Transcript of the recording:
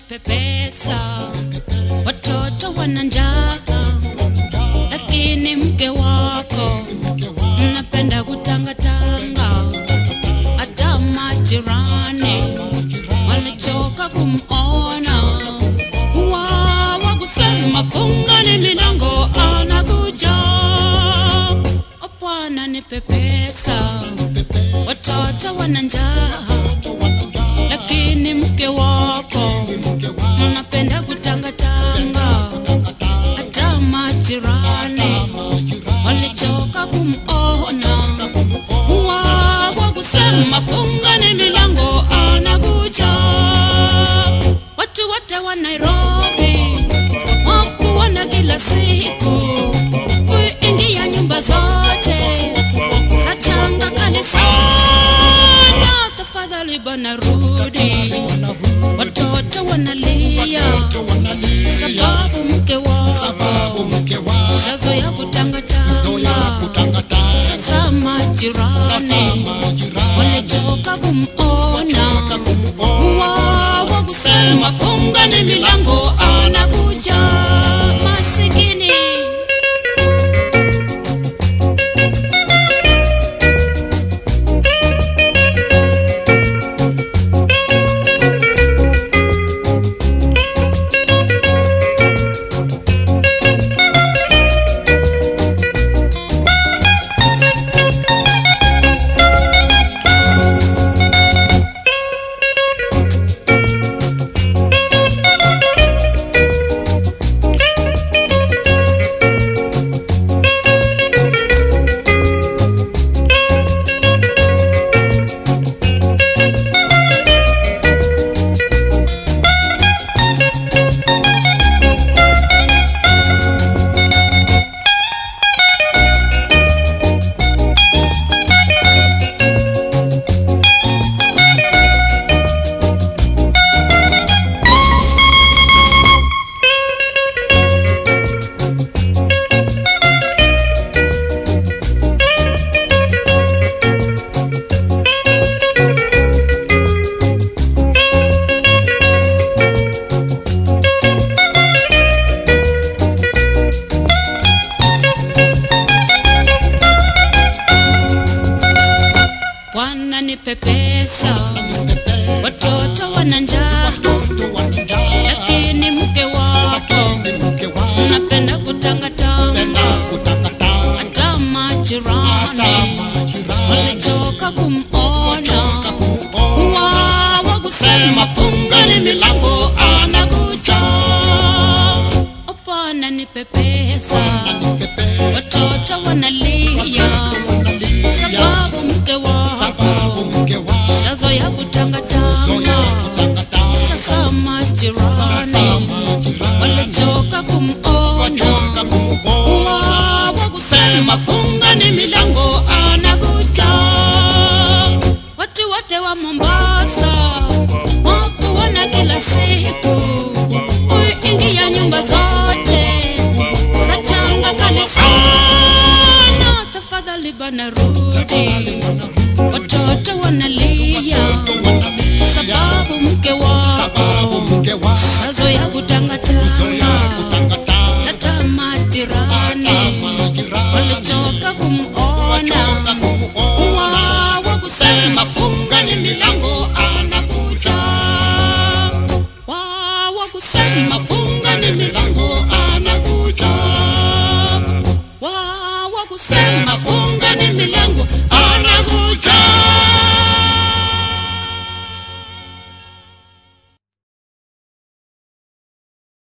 wananipepesa, watoto wana njaa, lakini mke wako mnapenda kutangatanga. Hata majirani wamechoka kumona, wawa kusema fungani milango, anakuja Bwana nipepesa, watoto wana njaa lakini mke wako mnapenda kutangatanga. Hata majirani walichoka kumona, wawa kusema fungani milango, anakuja. Watu wote wa Nairobi wakuona kila siku kuingia nyumba zote za changa kali sana. Tafadhali bana rudi, watoto wanalia sababu mke wako shazoya kutangatanga. Sasa majirani walichoka kumona, wawa kusema fungani milango, anakuja masikini.